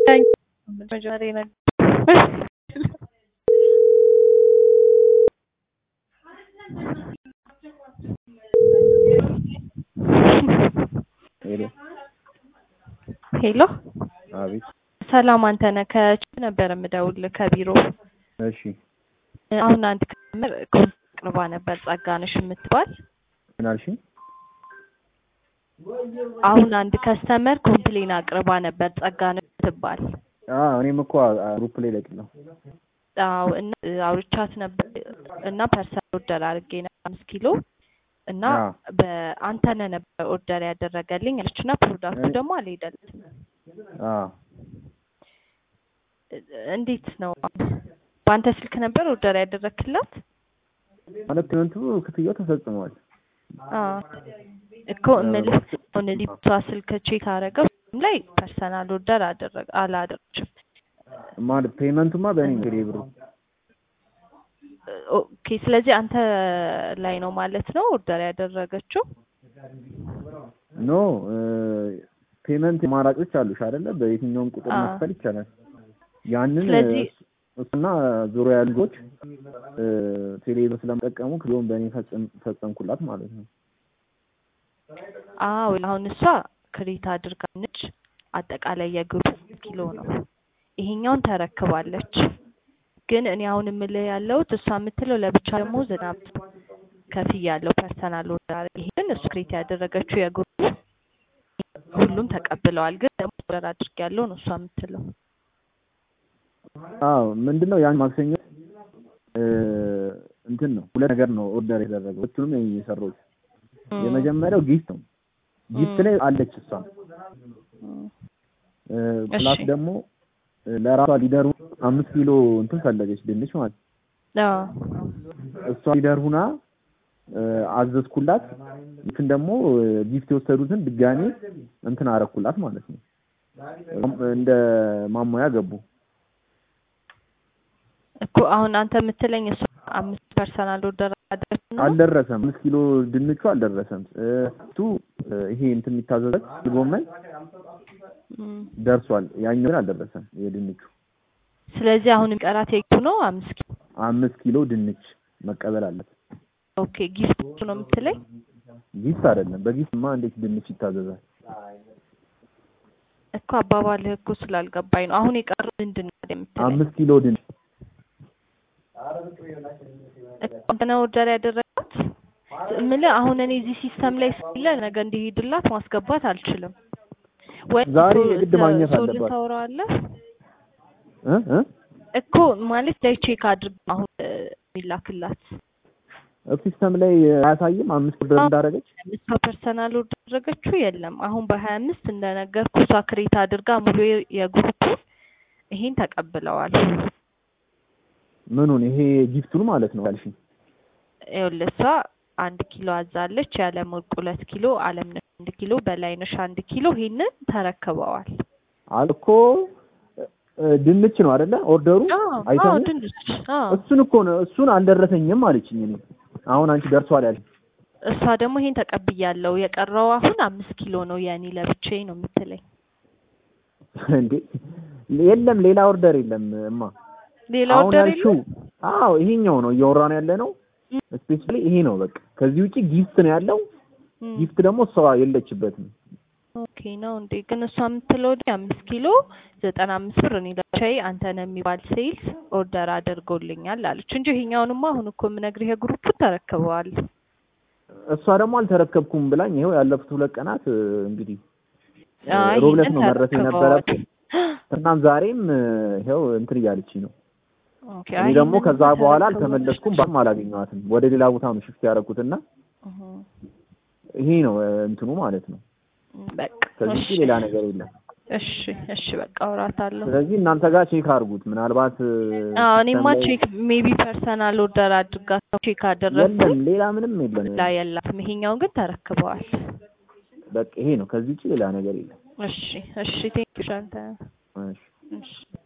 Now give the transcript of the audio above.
መጀመሪያ ነገር ሄሎ ሄሎ አቤት። ሰላም አንተነህ ከቺፕ ነበር የምደውልህ ከቢሮ እሺ አሁን አንድ ከስተመር ቅርባ ነበር ጸጋነሽ የምትባል ምን አልሽኝ? አሁን አንድ ከስተመር ኮምፕሌን አቅርባ ነበር ጸጋነሽ የምትባል አዎ እኔም እኮ ግሩፕ ላይ ለቅለው አዎ እና አውርቻት ነበር እና ፐርሰን ኦርደር አድርጌ ነበር አምስት ኪሎ እና አዎ። በአንተነህ ነበር ኦርደር ያደረገልኝ አለች እና ፕሮዳክቱ ደግሞ አልሄደልትም አዎ እንዴት ነው በአንተ ስልክ ነበር ኦርደር ያደረክላት ማለት ፔመንቱ ክፍያው ተፈጽሟል። አዎ እኮ እምልህ አሁን እዚህ ብቷ ስልክ ቼክ አደረገው ላይ ፐርሰናል ኦርደር አደረገ አላደረግሽም ማለት ፔመንቱማ በእኔ ነው ብሩ። ኦኬ ስለዚህ አንተ ላይ ነው ማለት ነው ኦርደር ያደረገችው ኖ ፔመንት አማራጮች አሉሽ አይደለ? በየትኛውም ቁጥር አዎ። መክፈል ይቻላል። ያንን ስለዚህ- እሱና ዙሪያ ያሉ ልጆች ቴሌብር ስለምጠቀሙ ክፍያውን በእኔ ፈጽም- ፈጸምኩላት ማለት ነው። አዎ አሁን እሷ ክሬት አድርጋነች አጠቃላይ የግሩፕ ኪሎ ነው ይሄኛውን ተረክባለች ግን እኔ አሁን የምልህ ያለሁት እሷ የምትለው ለብቻ ደግሞ ዝናብ ከፍያ ያለው ፐርሰናል ኦርደር ይሄን እሱ ክሬት ያደረገችው የግሩፕ ሁሉም ተቀብለዋል ግን ደግሞ ኦርደር አድርጌያለሁ ነው እሷ የምትለው አዎ ምንድነው ያን ማክሰኞ እ እንትን ነው ሁለት ነገር ነው ኦርደር የተደረገው ሁለቱንም እኔ የሰራሁት የመጀመሪያው ጊፍት ነው ጊፍት ላይ አለች እሷ እም፣ እ ፕላስ እሺ። ደግሞ እ ለራሷ ሊደሩ አምስት ኪሎ እንትን ፈለገች ድንች ማለት ነው። አዎ እሷ ሊደር ሁና እ አዘዝኩላት እንትን ደግሞ እ ጊፍት የወሰዱትን ድጋሜ እንትን አረኩላት ማለት ነው እንደ ማሟያ ገቡ እኮ አሁን አንተ የምትለኝ እሷ አምስት ፐርሰናል ኦርደር አደረግሽ ነው አልደረሰም አምስት ኪሎ ድንቹ አልደረሰም እ እሱ እ ይሄ እንትን የሚታዘዘት ጎመን እም፣ ደርሷል ያኛው ግን አልደረሰም የድንቹ ስለዚህ አሁን የሚቀራት የቱ ነው አምስት ኪሎ አምስት ኪሎ ድንች መቀበል አለት ኦኬ ጊፍት ነው የምትለኝ ጊፍት አይደለም በጊፍትማ እንዴት ድንች ይታዘዛል እኮ አባባልህ እኮ ስላልገባኝ ነው አሁን የቀረው ምንድን ነው የምትለኝ አምስት ኪሎ ድንች አንተ ነህ ኦርደር ያደረጋት የምልህ አሁን እኔ እዚህ ሲስተም ላይ ስለ ነገ እንዲሄድላት ማስገባት አልችልም ወይ ዛሬ ሶ- የግድ ማግኘት ሶልን አለባት። ታወራዋለህ እ እ እኮ ማለት ላይ ቼክ አድርግ አሁን እ፣ የሚላክላት ሲስተም ላይ አያሳይም አምስት ኦርደር እንዳደረገች እሷ ፐርሰናል ኦርደር ያደረገችው የለም አሁን በሀያ አምስት እንደነገርኩ እሷ ክሬት አድርጋ ሙሉ የ- የግሩፑን ይሄን ተቀብለዋል ምኑን ይሄ ጊፍቱን ማለት ነው ያልሽኝ ይኸውልህ እሷ አንድ ኪሎ አዛለች የዓለም ወርቅ ሁለት ኪሎ አለምነሽ አንድ ኪሎ በላይነሽ አንድ ኪሎ ይሄንን ተረክበዋል አል እኮ እ፣ ድንች ነው አይደለ ኦርደሩ አዎ አዎ አይተኸው ድንች አዎ እሱን እኮ ነው እሱን አልደረሰኝም አለችኝ እኔ አሁን አንቺ ደርሷል ያልሽ እሷ ደግሞ ይሄን ተቀብያለሁ የቀረው አሁን አምስት ኪሎ ነው የእኔ ለብቻዬ ነው የምትለኝ እንዴ የለም ሌላ ኦርደር የለም እማ ሌላ አሁን ኦርደር ያልሽው የለም አዎ ይሄኛው ነው እያወራን ያለ ነው እም፣ ስፔሻሊ ይሄ ነው በቃ ከዚህ ውጪ ጊፍት ነው ያለው እም። ጊፍት ደግሞ እሷ የለችበትም ኦኬ ነው እንዴ? ግን እሷ የምትለው ወዲህ አምስት ኪሎ ዘጠና አምስት ብር እኔ ለብቻዬ አንተነህ የሚባል ሴልስ ኦርደር አድርጎልኛል አለች እንጂ ይሄኛውንማ አሁን እኮ የምነግርህ የግሩፑን ተረክበዋል። እሷ ደግሞ አልተረከብኩም ብላኝ ይኸው ያለፉት ሁለት ቀናት እ፣ እንግዲህ አይ ሮብለት ይሄንን ነው መድረስ ተረክበዋል። የነበረብኝ እናም ዛሬም እ፣ ይኸው እንትን እያለችኝ ነው ኦኬ እኔ አይ ደግሞ ይሄንን ከዛ በኋላ ተረክበዋል። አልተመለስኩም ባም አላገኘኋትም ወደ ሌላ ቦታ ነው ሽፍት ያደረኩትና እህ፣ ይሄ ነው እ፣ እንትኑ ማለት ነው በቃ ከዚህ እሺ ውጪ ሌላ ነገር የለም እሺ እሺ በቃ አውራታለሁ። ስለዚህ እናንተ ጋር ቼክ አድርጉት ምናልባት እ፣ አዎ እኔማ ሲስተም ላይ- ቼክ ሜቢ ፐርሰናል ኦርደር አድርጋ ቼክ አደረግኩኝ የለም ሌላ ምንም የለም ላ የላትም። ይሄኛውን ግን ተረክበዋል። በቃ ይሄ ነው ከዚህ ውጪ ሌላ ነገር የለም እሺ እሺ ቴንኪው ሻንተ እሺ እሺ